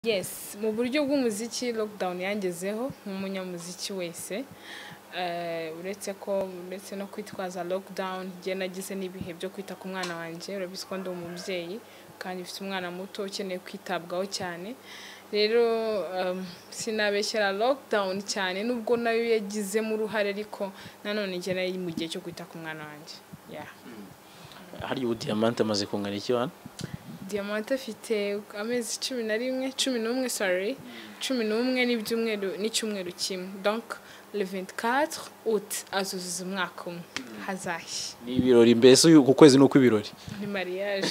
Yes mu buryo bw'umuziki lockdown yangezeho nk'umunyamuziki wese eh, uretse ko uretse no kwitwaza lockdown njye nagize n'ibihe byo kwita ku mwana wanjye urabizi ko ndi umubyeyi kandi ufite umwana muto ukeneye kwitabwaho cyane rero um, sinabeshyera lockdown cyane nubwo nayo yagizemo uruhare ariko nanone njye nari mu gihe cyo kwita ku mwana wanjye yeah. hariya ubu diamante amaze kungana iki wana diamante afite amezi cumi na rimwe cumi n'umwe sorry cumi n'umwe n'ibyumweru n'icyumweru kimwe donc le 24 août azuzuza umwaka umwe hazashya ni ibirori mbese uyu- uku kwezi ni ukw'ibirori ni mariage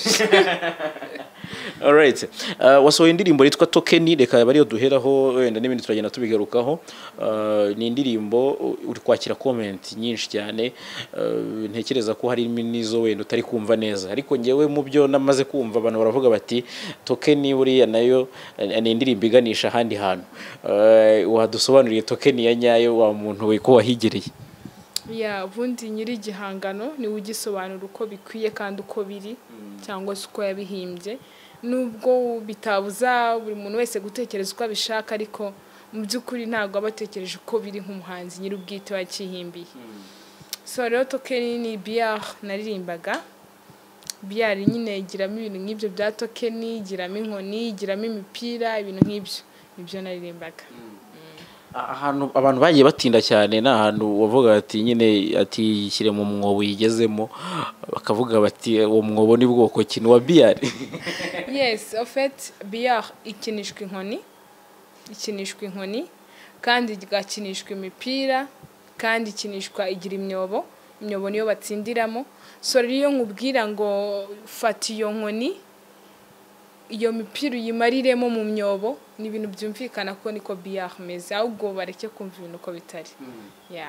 alright Uh, wasohoye indirimbo yitwa tokeni reka aba ariyo duheraho wenda n'ibindi turagenda tubigarukaho Uh, ni indirimbo uh, uri kwakira comment nyinshi cyane Uh, ntekereza ko harimo n'izo wenda utari kumva neza ariko ngewe mu byo namaze kumva abantu baravuga bati tokeni buriya nayo eh, ni indirimbo iganisha ahandi hantu Uh, wadusobanuriye tokeni ya nyayo wa muntu we ko wahigereye ya ubundi nyiri igihangano niwe ugisobanura uko bikwiye kandi uko biri cyangwa se uko yabihimbye nubwo bitabuza buri muntu wese gutekereza uko abishaka ariko mu by'ukuri ntabwo aba atekereje uko biri nk'umuhanzi nyiri ubwite wakihimbiye so rero tokeni ni biyari naririmbaga biyari nyine igiramo ibintu nk'ibyo bya tokeni igiramo inkoni igiramo imipira ibintu nk'ibyo nibyo naririmbaga ahantu abantu bagiye batinda cyane ni ahantu wavuga ati nyine ati shyire mu mwobo uyigezemo bakavuga bati uwo mwobo ni bwoko ki ni uwa biyari yes ofeti biyari ikinishwa inkoni ikinishwa inkoni kandi igakinishwa imipira kandi ikinishwa igira imyobo imyobo niyo batsindiramo so rero iyo nkubwira ngo fata iyo nkoni iyo mipira uyimariremo mu myobo ni ibintu byumvikana ko niko biyari imeze ahubwo bareke kumva ibintu uko bitari Yeah.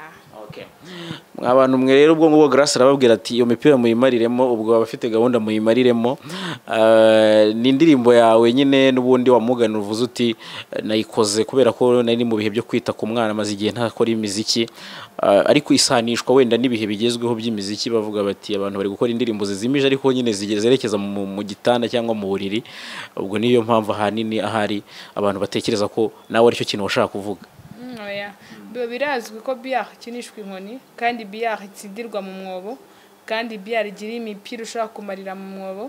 mwa bantu mwe rero ubwo ngubwo garasi arababwira ati iyo mipira muyimariremo ubwo abafite gahunda muyimariremo Ah, ni indirimbo yawe nyine n'ubundi wamugana uvuze uti nayikoze kubera ko nari ndi mu bihe byo kwita ku mwana amaze igihe ntakora imiziki Ah, ariko isanishwa wenda n'ibihe bigezweho by'imiziki bavuga bati abantu bari gukora indirimbo zizimije ariko nyine zigeze zerekeza mu, mu gitanda cyangwa mu buriri ubwo niyo mpamvu ahanini ahari abantu batekereza ko nawe aricyo kintu washaka kuvuga Mm, oya. biba birazwi ko biyari ikinishwa inkoni kandi biyari itsindirwa mu mwobo kandi biyari igira imipira ushobora kumarira mu mwobo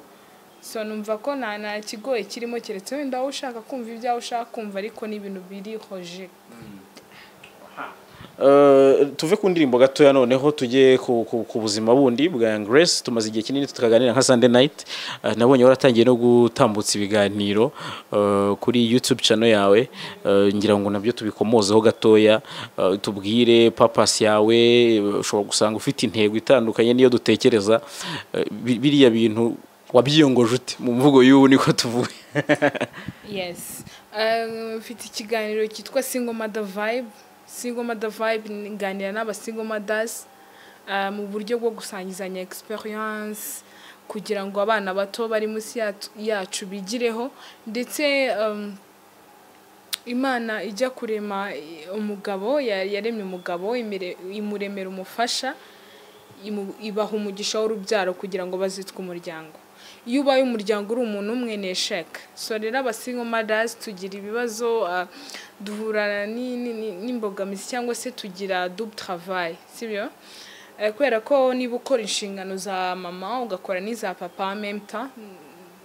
so numva ko nta nta kigoye kirimo keretse wenda wowe ushaka kumva ibyawe ushaka kumva ariko ni ibintu birihoje Eh, tuve ku ndirimbo gatoya noneho tujye ku, ku, ku buzima bundi bwa Young Grace tumaze igihe kinini tukaganira nka Sunday night Eh, nabonye waratangiye no gutambutsa ibiganiro eh, kuri YouTube channel yawe Eh, ngira ngo nabyo tubikomozeho gatoya Eh, tubwire papas yawe eh, ushobora gusanga ufite intego itandukanye niyo dutekereza Eh, bi- biriya bintu wabyiyongoje ute mu mvugo y'ubu niko tuvuye yes Um, mfite ikiganiro cyitwa single mother vibe single mother vibe nganira n'aba single mothers uh, mu buryo bwo gusangizanya experience kugira ngo abana bato bari munsi yatu- yacu bigireho ndetse um, imana ijya kurema eh, umugabo ya- yaremye umugabo imire- imuremera umufasha imu- ibaha umugisha w'urubyaro kugira ngo bazitwe umuryango iyo ubaye umuryango uri umuntu umwe ni esheke so rero abasingo madazi tugira ibibazo ah, duhura ni- ni- ni- n'imbogamizi cyangwa se tugira dubu travayi sibyo Eh, kubera ko niba ukora inshingano za mama ugakora n'iza papa memta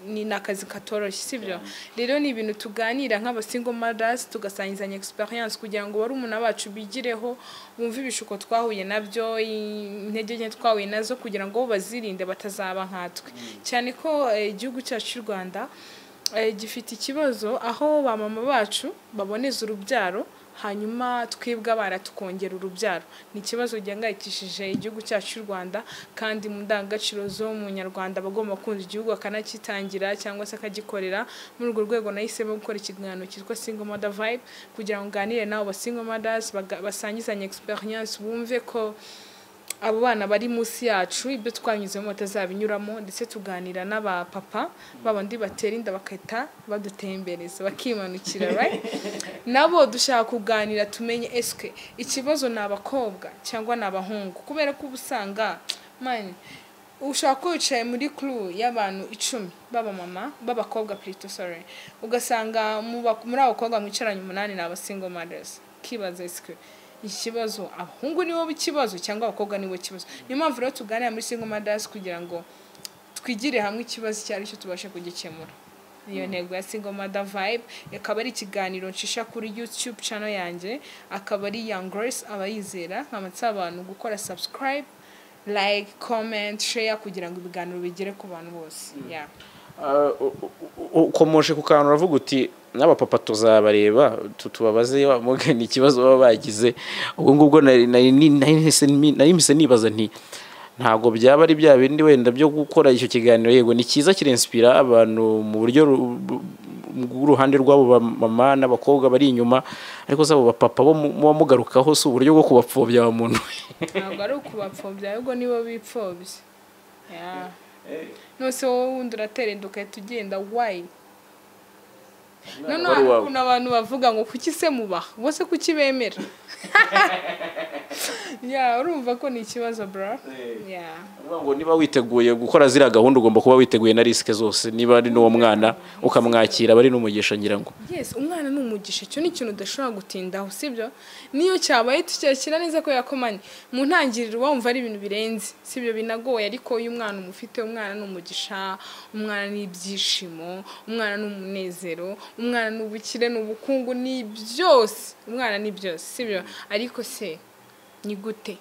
ni ni akazi katoroshye sibyo rero ni ibintu tuganira nk'abasingo madazi tugasangizanya experience kugira ngo barumuna bacu bigireho bumve ibishuko twahuye nabyo i- intege nke twahuye nazo kugira ngo bazirinde batazaba nkatwe cyane ko eh, igihugu cyacu cy'u rwanda eh, gifite ikibazo aho ba mama bacu baboneza urubyaro hanyuma twebwe abana tukongera urubyaro ni ikibazo gihangayikishije igihugu cyacu cy'u rwanda kandi mu ndangagaciro z'umunyarwanda aba agomba kumva igihugu akanakitangira cyangwa se akagikorera muri urwo rwego nahisemo gukora ikiganiro cyitwa single mother vibe kugira ngo nganire n'abo ba single mothers baga- basangizanye experience bumve ko abo bana bari munsi yacu ibyo twanyuzemo batazabinyuramo ndetse tuganira n'abapapa babandi batera inda bagahita badutembereza bakimanukira right? nabo dushaka kuganira tumenye eswe ikibazo ni abakobwa cyangwa ni abahungu kubera ko uba usanga mani ushobora kuba wicaye muri kuru y'abantu icumi b'abamama b'abakobwa pirito sore ugasanga mu ba- muri abo bakobwa mwicaranye umunani ni abasingo madesi kibaza isike ikibazo abahungu nibo ikibazo cyangwa abakobwa nibo ikibazo niyo mpamvu rero tuganira muri singo madesi kugira ngo twigire hamwe ikibazo icyo ari cyo tubashe kugikemura iyo ntego ya single mother vibe akaba ari ikiganiro nshisha kuri youtube channel yanjye akaba ari young grace abayizera nkamatsa abantu gukora subscribe like comment share kugira ngo ibiganiro bigere ku bantu bose yeah. Ah, u- u- u- ukomoshe ku kantu uravuga uti n'abapapa tuzabareba tu- tubabaze wamugana ikibazo baba bagize ubwo ngubwo nari nari- ni- nari mpise mi- nari mpise nibaza nti ntabwo byaba ari bya bindi wenda byo gukora icyo kiganiro yego ni cyiza kirinsipira abantu mu buryo ru- bu- bw'uruhande rw'abo bamama n'abakobwa bari inyuma ariko zabo bapapa bo mu- muba mugarukaho si uburyo bwo kubapfobya wa muntu ntabwo ari ukubapfobya ahubwo nibo bipfobye Yeah. nose wowe wundi uraterenda ugahita ugenda wayi noneho wari hari uwawe. ukuntu abantu bavuga ngo kuki se mubaha bose kuki bemera Yeah, urumva ko ni ikibazo bro Yeah. Uvuga ngo niba witeguye gukora ziriya gahunda ugomba kuba witeguye na risike zose niba ari n'uwo mwana ukamwakira aba ari n'umugisha ngira ngo yes umwana ni umugisha icyo ni ikintu udashobora gutindaho sibyo niyo cyabaye tucyakira neza ko yakomanye mu ntangiriro wumva ari ibintu birenze sibyo binagoye ariko iyo umwana umufite umwana ni umugisha umwana ni ibyishimo umwana ni umunezero umwana ni ubukire ni ubukungu ni byose umwana ni byose sibyo ariko se ni gute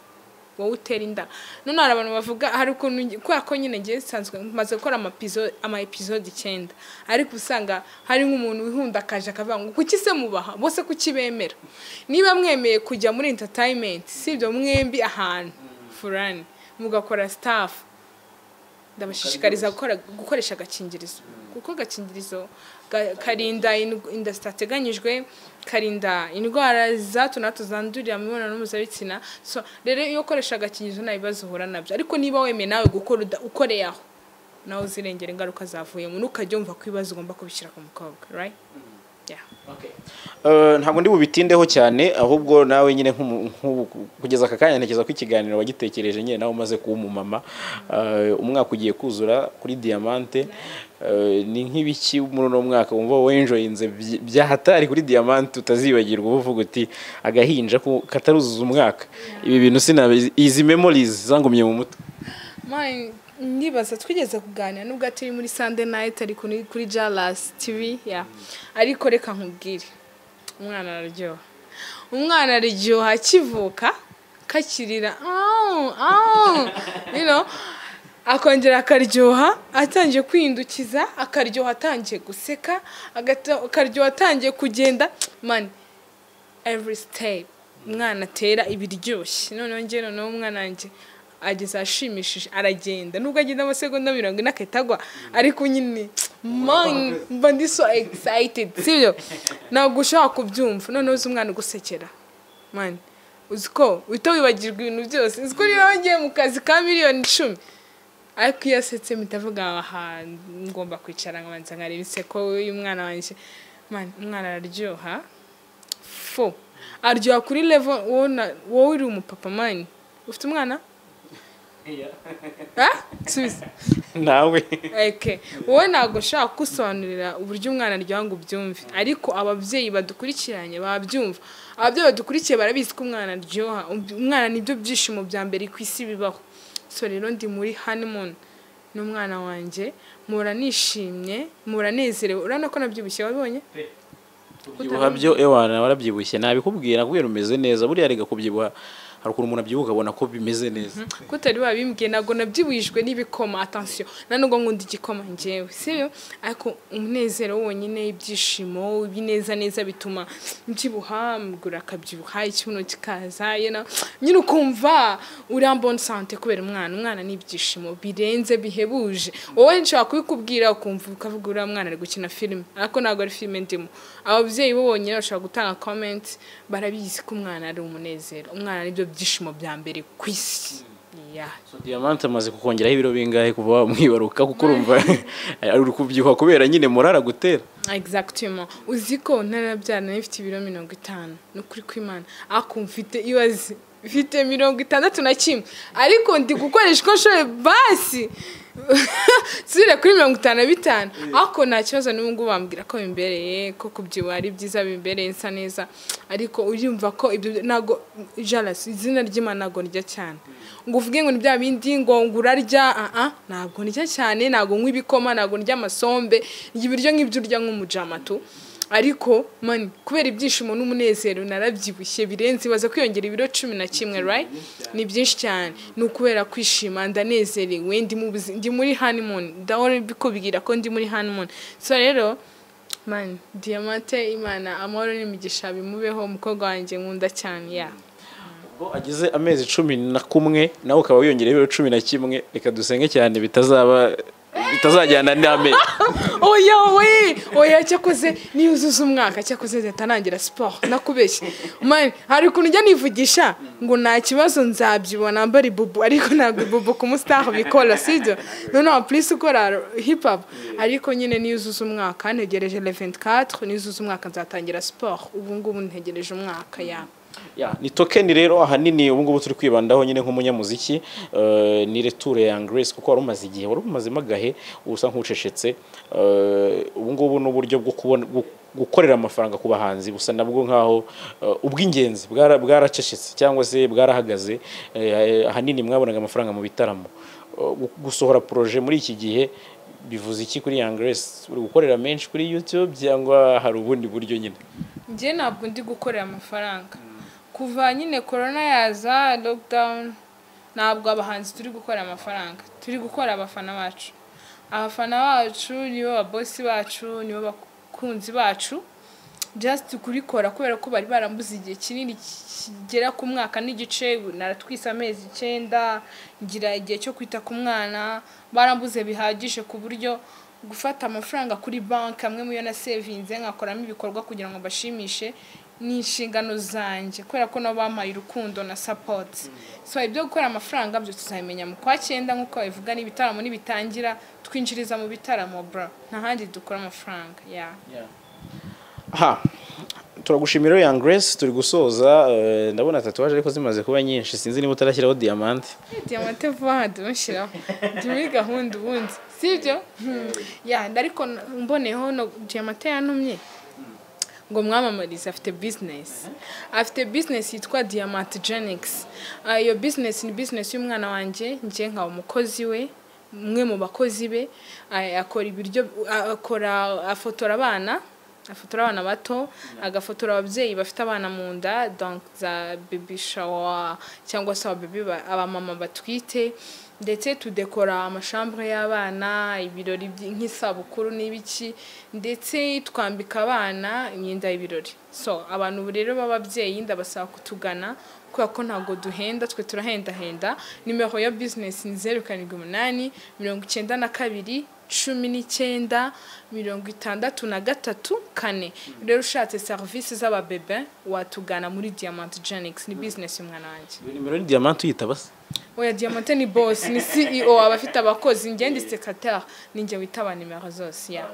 wowe utera inda none hari abantu bavuga hari ukuntu nge- kubera ko nyine ngewe nsanzwe maze gukora amapizo- ama episode icyenda ariko usanga hari nk'umuntu wihunda akaje akavuga ngo kuki se mubaha bose kuki bemera niba mwemeye kujya muri entertainment sibyo mwembi ahantu furani mugakora staff ndabashishikariza gukora- gukoresha agakingirizo kuko agakingirizo ga- karinda ind- inda zitateganyijwe karinda indwara za hato na hato zandurira mu mibonano mpuzabitsina so rero iyo ukoresha agakingirizo nta bibazo uhura nabyo ariko niba wemeye nawe gukora uda- ukoreye aho nawe uzirengera ingaruka zavuyemo ntukajya wumva ko ibibazo ugomba kubishyira ku mukobwa right yeah. Eh, ntabwo ndi bubitindeho cyane ahubwo nawe nyine nk'umu- nk'ubu- kugeza aka kanya ntekereza ko ikiganiro wagitekereje nyine nawe umaze kuba umumama Eh, umwaka ugiye kuzura kuri diamante Eh, ni nk'ibiki muri uno mwaka wumva wenjoyinze byi- byahatari kuri diamante utazibagirwa uba uvuga uti agahinja ko kataruzuza umwaka ibi bintu sinabizi izi memories zangumye mu mutwe Mine, ndibaza twigeze kuganira nubwo atari muri Sunday night ari kuri kuri Jalas TV ya ariko reka nkubwire umwana araryoha umwana araryoha akivuka kakirira "Aw, aw," you know, akongera akaryoha atangiye kwindukiza akaryoha atangiye guseka agata- akaryoha atangiye kugenda mani every step umwana atera ibiryoshye noneho njye noneho umwana wanjye ageze ashimishije aragenda nubwo agenda amasegonda mirongo ine agahita agwa ariko nyine mani mba ndi so excited sibyo ntabwo ushobora kubyumva noneho uzi umwana ugusekera mani uzi ko uhita wibagirwa ibintu byose uzi ko niba wagiye mu kazi ka miliyoni icumi ariko iyo asetse mpita avuga aha ngomba kwicara nkabanza nkareba inseko y'umwana wanjye mani umwana araryoha fo aryoha kuri levo wona wowe uri umupapa mani ufite umwana Ah? Subiza. nawe Okay. wowe ntabwo ushaka kusobanurira uburyo umwana aryoha ngo ubyumve ariko ababyeyi badukurikiranye babyumva ababyeyi badukurikiye barabizi ko umwana aryoha Um- umwana nibyo byishimo bya mbere ku isi bibaho so rero ndi muri honeymoon n'umwana wanjye muhora nishimye muhora nezerewe urabona ko nabyibushye wabibonye kubyibuha byo ewana warabyibushye nabikubwira kubera umeze neza buriya rega kubyibuha hari ukuntu umuntu abyibuha akabona ko bimeze neza kutari wabimbwiye ntabwo nabyibujijwe n'ibikoma atansiyo nubwo nkunda igikoma ngewe sibyo ariko umunezero wonyine ibyishimo ibineza neza bituma mbyibuha mugura akabyibuha ikibuno kikaza you know. nyine ukumva uri en bonne sante kubera umwana umwana ni ibyishimo birenze bihebuje wowe nshobora kubikubwira ukumva ukavuga uriya mwana ari gukina filime ariko ntabwo ari filime ndimo ababyeyi bo bonyine bashobora gutanga comment barabizi ko umwana ari umunezero umwana nibyo byishimo bya mbere ku isi Yeah. So, diamante amaze kukongeraho ibiro bingahe kuva wamwibaruka kuko urumva ari kubyibuha kubera nyine murara gutera exactement uzi ko ntarabyara nari mfite ibiro mirongo itanu ni ukuri kw'imana ako mfite iyo azi mfite mirongo itandatu na kimwe ariko ndi gukoresha uko nshoboye basi nsubire kuri mirongo itanu na bitanu ariko nta kibazo n'ubu ngubu bambwira ko bimbereye ko kubyibuha ari byiza bimbereye nsa neza ariko uryumva ko ibyo ntabwo jarasi izina ry'imana ntabwo niryo cyane ngo uvuge ngo ni bya bindi ngo ngo urarya aha ntabwo niryo cyane ntabwo nywa ibikoma ntabwo ndya amasombe ndya ibiryo nk'ibyo urya nk'umujamatu ariko mani kubera ibyishimo n'umunezero narabyibushye birenze baza kwiyongera ibiro cumi na kimwe right ni byinshi cyane ni ukubera kwishima ndanezerewe ndi mu buzi- ndi muri honeymoon ndahora bikubwira ko ndi muri honeymoon so rero mani diamante imana amahoro n'imigisha bimubeho umukobwa wanjye nkunda cyane ya Ubwo agize amezi cumi na kumwe nawe ukaba wiyongereye ibiro cumi na kimwe reka dusenge cyane bitazaba bitazajyana n'amezi oya we oya cyakoze niyuzuza umwaka cyakoze leta ntangira siporo nakubeshye mani hari ukuntu njya nivugisha ngo nta kibazo nzabyibona mbara ibubu ariko ntabwo ibubu ku musitaha bikora sibyo noneho purisi ukora hipapu ariko nyine niyuzuza umwaka ntegereje leventi katwe niyuzuza umwaka nzatangira siporo ubu ngubu ntegereje umwaka yawe Ya, ni tokeni rero ahanini ubu ngubu turi kwibandaho nyine nk'umunyamuziki eh, ni reture ya Grace kuko wari umaze igihe wari umazemo agahe usa nk'ucecetse eh, ubu ngubu ni uburyo bwo kubona bwo gukorera amafaranga ku bahanzi busa nabwo nk'aho eh, ubw'ingenzi bwara- bwaracecetse cyangwa se bwarahagaze eh, ahanini mwabonaga amafaranga mu bitaramo Eh, gu- gusohora proje muri iki gihe bivuze iki kuri Young Grace uri gukorera menshi kuri YouTube cyangwa hari ubundi buryo nyine njye ntabwo ndi gukorera amafaranga kuva nyine korona yaza lockdown ntabwo abahanzi turi gukorera amafaranga turi gukora abafana bacu abafana bacu nibo babosi bacu nibo bakunzi bacu just kurikora kubera ko bari barambuze igihe kinini kigera ku mwaka n'igice ubu naratwise amezi icyenda ngira igihe cyo kwita ku mwana barambuze bihagije ku buryo gufata amafaranga kuri banki amwe muyo na sevinze nkakoramo ibikorwa kugira ngo mbashimishe ni inshingano zanjye kubera ko nabo bampaye urukundo na sapoti so ibyo gukora amafaranga byo tuzabimenya mu kwa cyenda nk'uko babivuga n'ibitaramo nibitangira twinjiriza mu bitaramo bro nta handi dukora amafaranga yeah. ha turagushimira Young Grace turi gusoza eh, ndabona tatuwaje ariko zimaze kuba nyinshi sinzi niba utarashyiraho diamante diamante vuba aha tumushyiraho ndi muri gahunda ubundi sibyo ya ariko mboneyeho no diamante yantumye ngo mwamamarize afite bizinesi afite bizinesi yitwa diamante genix iyo bizinesi ni bizinesi y'umwana wanjye njye nka umukozi we umwe mu bakozi be ah, akora ibiryo ah, akora afotora abana afotora abana bato agafotora ababyeyi bafite abana mu nda donc za baby shower cyangwa se ababebi ba- abamama batwite ndetse tudekora amashambure y'abana ibirori by- nk'isabukuru n'ibiki ndetse twambika abana imyenda y'ibirori so abantu ubu rero b'ababyeyi ndabasaba kutugana kubera ko ntabwo duhenda twe turahendahenda nimero ya bizinesi ni zeru karindwi umunani mirongo icyenda na kabiri cumi n'icyenda mirongo itandatu na gatatu kane rero ushatse serivisi z'ababebe watugana muri diamant genix ni bizinesi y'umwana wanjye iyo nimero ni diamante uyitaba se oya diamante ni boss ni ceo aba afite abakozi njye ndi secretary ninjye witaba nimero zose ya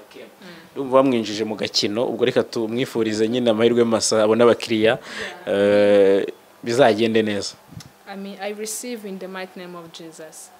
ndumva bamwinjije mu gakino ubwo reka tumwifurize nyine amahirwe masa abona abakiriya eh, bizagende neza i mean i receive in the mighty name of jesus